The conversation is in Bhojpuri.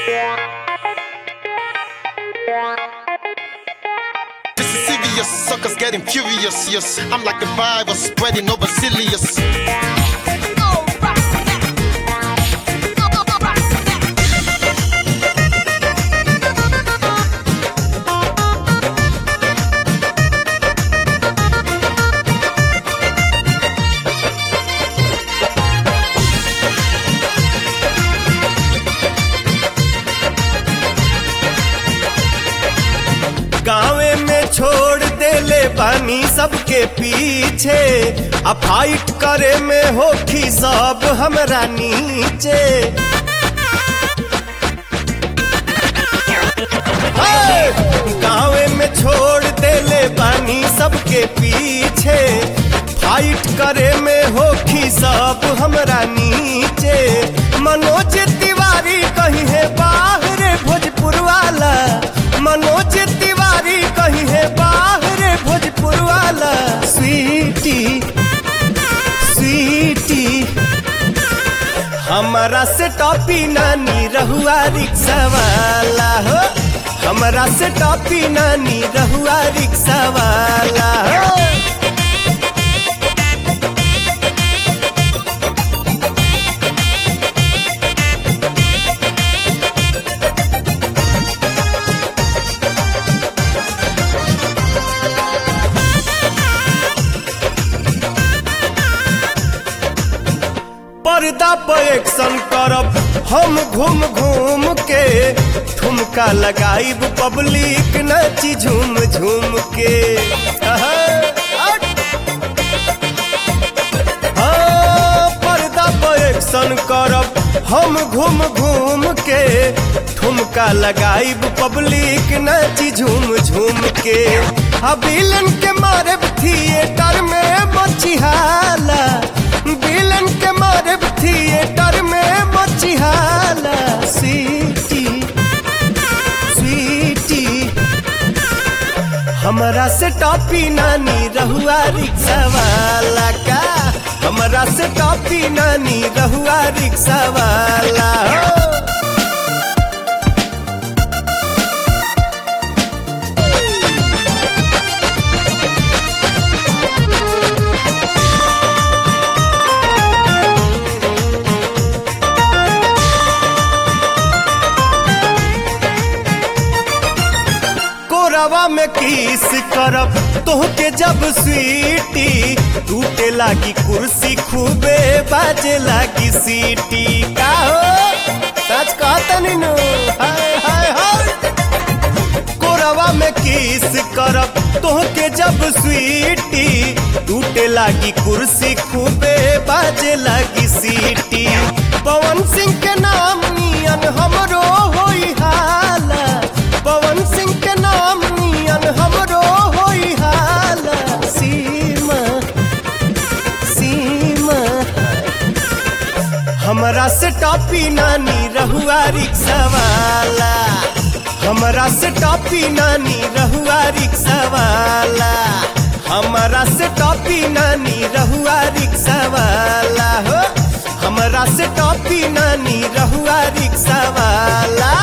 This is serious, suckers getting furious. Yes, I'm like a virus spreading over Silius. गाँवे में छोड़ देले बानी सबके पीछे आ फाइट करे में होखी सब हमरा नीचे हे! गाँवे में छोड़ देले बानी सबके पीछे फाइट करे में होखी सब हमरा नीचे मनोज तिवारी कहीं है बाहर भोजपुर वाला मनोज तिवारी कहीं है बाहर भोजपुर वाला स्वीटी स्वीटी हमारा से टॉपी नानी रहुआ रिक्शा वाला हो हमारा से टॉपी नानी रहुआ रिक्शा वाला हो पर्दा पर एक्शन करब हम घूम घूम के ठुमका लगाइब पब्लिक नाची झूम झूम के आहा, हट। हाँ, पर्दा पर एक्शन करब हम घूम घूम के ठुमका लगाइब पब्लिक नाची झूम झूम के अबिलन के मारे थिएटर में मचिहाला बिलन के मारे थिएटर में मचिहाला सीटी स्वीटी हमरा से टॉपी नानी रहुआ रिक्शा वाला का हमरा से टॉपी नानी रहुआ रिक्शा वाला हो कोरवा में किस करब तोहके जब स्वीटी टूटे लागी कुर्सी खूबे बाजे लागी सीटी का हो सच कहता नीनू हाय हाय हाय कोरवा में किस करब तोहके जब स्वीटी टूटे लागी कुर्सी खूबे बाजे लागी सीटी पवन सिंह के नाम नियन हमरो होई हाला पवन सिंह के नाम नियन हमरो होई हाला सीमा सीमा हमरा से टॉपी नानी रहुआ रिक्शा वाला हमरा से टॉपी नानी रहुआ रिक्शा वाला हमरा से टॉपी नानी रहुआ रिक्शा वाला हो हमरा से टॉपी नानी रहुआ रिक्शा वाला